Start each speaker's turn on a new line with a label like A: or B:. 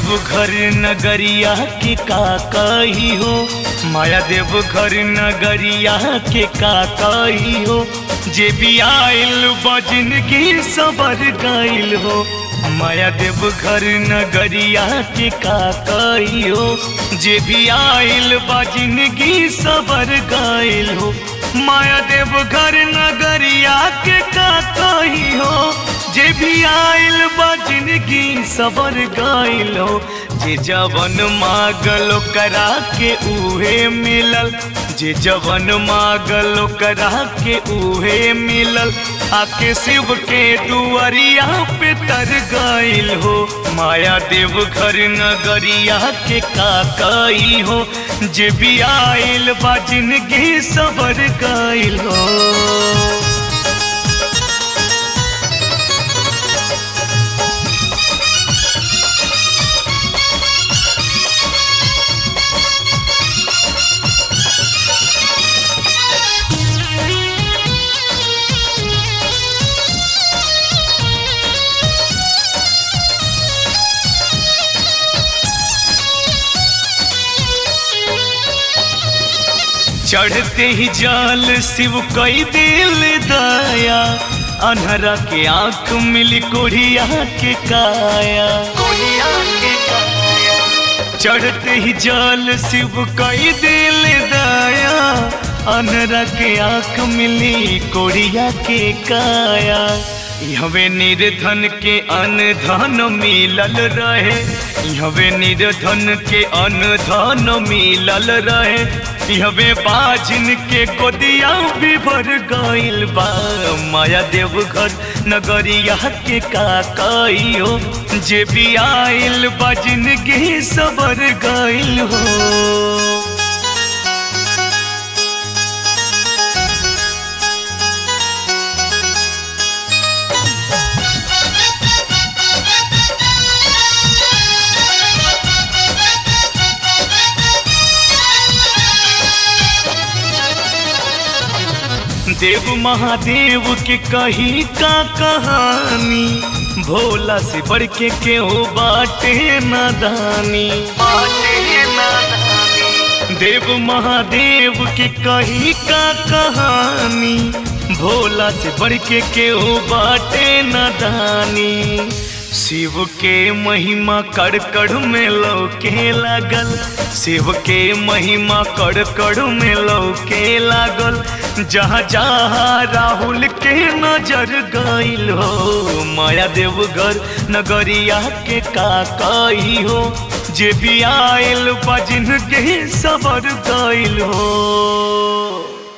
A: घर नगरिया के का कही हो माया देव घर नगरिया के का कही हो जे भी आइल बजन की सबर गइल हो माया देव घर नगरिया के का कही हो जे भी आइल बजन की सबर गइल हो माया देव घर नगरिया के का कही हो जे भी आइल बा जिंदगी सबर गइल हो जे जवन मागल करा के उहे मिलल जे जवन मागल करा के उहे मिलल आके शिव के दुआरिया पे तर गइल हो माया देव घर नगरिया के का कई हो जे भी आइल बा जिंदगी सबर गइल हो चढ़ते ही जाल शिव कई दिल दया अनहरा के आंख मिली कोढ़िया के काया चढ़ते ही जाल शिव कई दिल दया अनहरा के आंख मिली कोढ़िया के काया हवे निर्धन के अनधन मिलल रहे हवे निर्धन के अनधन मिलल रहे हवे बाजिन के गोदिया भी भर गइल बा माया देव घर नगरिया के का कई हो जे भी आइल बाजिन के सबर गइल हो देव महादेव के कही का कहानी भोला से बढ़ के केहू बाटे नादानी देव महादेव के कही का कहानी भोला से बढ़ के केहू बाटे नादानी शिव के महिमा कड़ कड़ में लौके लागल शिव के महिमा कड़ कड़ में लौके लागल जहाँ जहाँ राहुल के नजर गइल हो माया देव घर नगरिया के का कही हो जे भी आयल बजिन के सबर गइल हो